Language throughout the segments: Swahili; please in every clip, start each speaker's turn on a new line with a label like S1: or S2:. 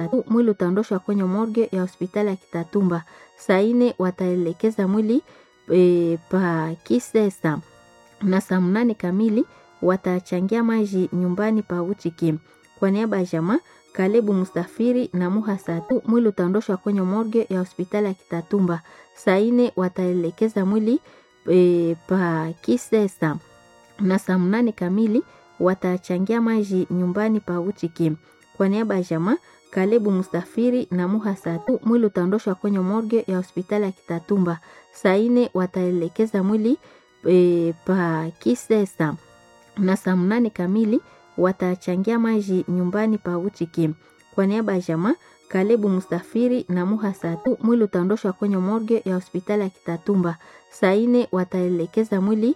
S1: Mwili utaondoshwa kwenye morgue ya hospitali ya Kitatumba. Saa nne wataelekeza mwili e, pa Kisesa na saa mnane kamili watachangia maji nyumbani pa Uchiki. Kwa niaba ya jamaa Kalebu Mustafiri na Muha Satu, mwili utaondoshwa kwenye morgue ya hospitali ya Kitatumba. Saa nne wataelekeza mwili e, pa Kisesa na saa mnane kamili watachangia maji nyumbani pa Uchiki. Kwa niaba ya jamaa Kalebu Mustafiri na Muha Satu, mwili utaondoshwa kwenye morgue ya hospitali ya Kitatumba. Saa nne wataelekeza mwili e, pa Kisesa na saa mnane kamili watachangia maji nyumbani pa Uchiki. Kwa niaba ya jamaa Kalebu Mustafiri na Muha Satu, mwili utaondoshwa kwenye morgue ya hospitali ya Kitatumba. Saa nne wataelekeza mwili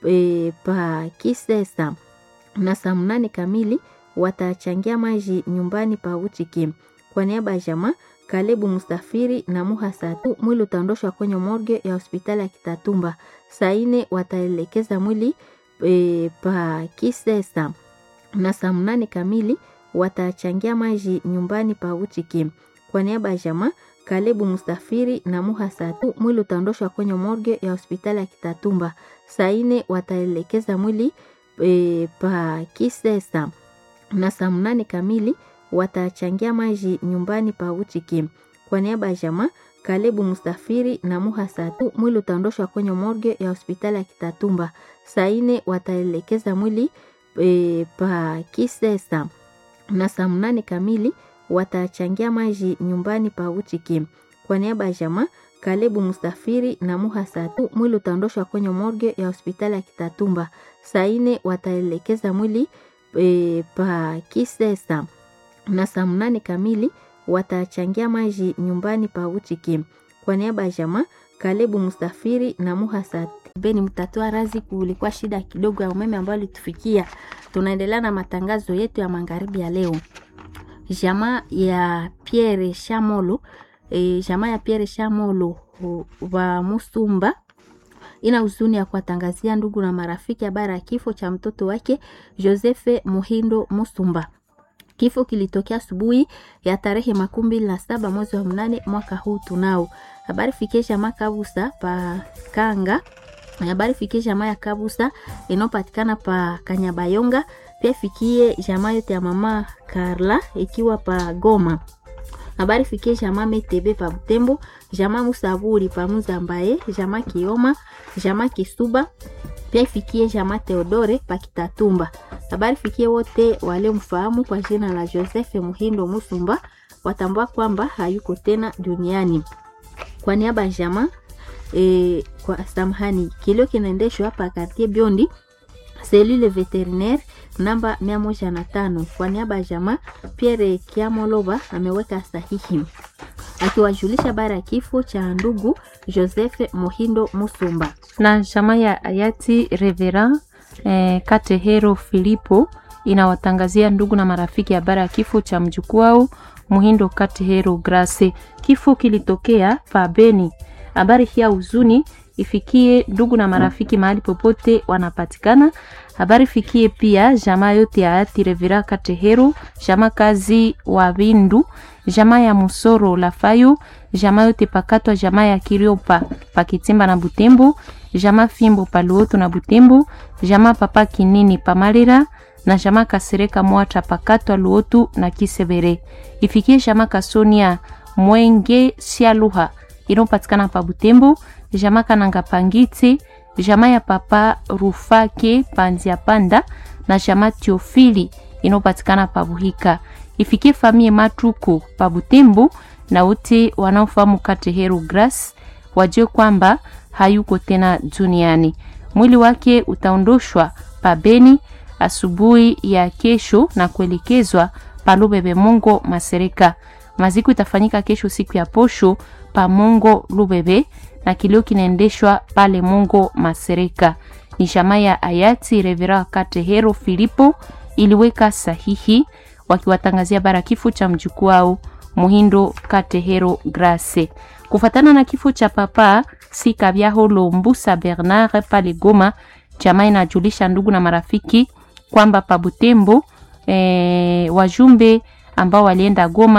S1: e, pa Kisesa na saa mnane kamili watachangia maji nyumbani pa Uchiki. Kwa niaba ya jamaa Kalebu Mustafiri na Muha Satu, mwili utaondoshwa kwenye morgue ya hospitali ya Kitatumba. Saa nne wataelekeza mwili e, pa Kisesa na saa mnane kamili watachangia maji nyumbani pa Uchiki. Kwa niaba ya jamaa Kalebu Mustafiri na Muha Satu, mwili utaondoshwa kwenye morgue ya hospitali ya Kitatumba. Saa nne wataelekeza mwili e, pa Kisesa na saa mnane kamili watachangia maji nyumbani pa Uchiki. Kwa niaba ya jamaa Kalebu Mustafiri na Muha Satu, mwili utaondoshwa kwenye morgue ya hospitali ya Kitatumba. Saa nne wataelekeza mwili e, pa Kisesa na saa mnane kamili watachangia maji nyumbani pa Uchiki. Kwa niaba ya jamaa Kalebu Mustafiri na Muha Satu, mwili utaondoshwa kwenye morgue ya hospitali ya Kitatumba. Saa nne wataelekeza mwili e, pa Kisesa na saa mnane kamili watachangia maji nyumbani pa Uchiki. Kwa niaba ya jamaa Kalebu Mustafiri na Muha Satu. Beni mtatoa razi, kulikuwa shida kidogo ya umeme ambayo ilitufikia. Tunaendelea na matangazo yetu ya magharibi ya leo. Jamaa ya Pierre Shamolo e, jamaa ya Pierre Shamolo wa Musumba ina huzuni ya kuwatangazia ndugu na marafiki habari ya kifo cha mtoto wake Josefe Muhindo Musumba. Kifo kilitokea asubuhi ya tarehe makumi mbili na saba mwezi wa mnane mwaka huu tunao. Habari fikie jamaa Kabusa pa Kanga. Habari fikie jamaa ya Kabusa inayopatikana pa Kanyabayonga. Pia fikie jamaa yote ya mama Karla ikiwa pa Goma. Habari fikie jamaa Metebe pa Butembo, jamaa Musaburi pa Muzambaye, jamaa Kioma, jamaa Kisuba. Pia ifikie jamaa Theodore pa Kitatumba. Habari fikie wote waliomfahamu kwa jina la Joseph Muhindo Musumba watambua kwamba hayuko tena duniani. Kwa niaba ya jamaa e, kwa samahani, kilio kinaendeshwa hapa kartie Biondi selule veterinaire namba mia moja na tano. Kwa niaba ya jamaa Pierre Kiamoloba ameweka sahihi akiwajulisha habari ya kifo cha ndugu Joseph Muhindo Musumba
S2: na jamaa ya hayati Reverend eh, Katehero Filipo inawatangazia ndugu na marafiki habari ya kifo cha mjukuu wao Muhindo Katehero Grace. Kifo kilitokea pa Beni. Habari hii ya huzuni ifikie ndugu na marafiki mahali popote wanapatikana. Habari fikie pia jamaa yote ya hayati Reverend Katehero, jamaa kazi wa Bindu, jamaa ya Musoro Lafayo, jamaa yote pakatwa, jamaa ya Kiriopa pakitimba na Butembo, jamaa Fimbo paluoto na Butembo, jamaa papa Kinini pamalera na jamaa Kasereka Mwata pakatwa Luotu na Kisebere. Ifikie jamaa Kasonia Mwenge Sialuha inopatikana pa Butembo, jamaa Kananga Pangiti, jamaa ya papa Rufake Panzia Panda na jamaa Tiofili inopatikana pa Buhika. Ifikie famie Matuku pa Butembo na wote wanaofahamu Katehero Grace wajue kwamba hayuko tena duniani. Mwili wake utaondoshwa pa Beni asubuhi ya kesho na kuelekezwa pa Lubebe Mongo Masereka. Maziko itafanyika kesho siku ya posho pa Mongo Lubebe na kilio kinaendeshwa pale Mongo Masereka. Ni jamaa ya hayati Revera Katehero Filipo iliweka sahihi wakiwatangazia bara kifo cha mjukuu wao Muhindo Katehero Grace. Kufatana na kifo cha papa si Kabyaho Lombusa Bernard pale Goma, jamaa inajulisha ndugu na marafiki kwamba pa Butembo eh, wajumbe ambao walienda Goma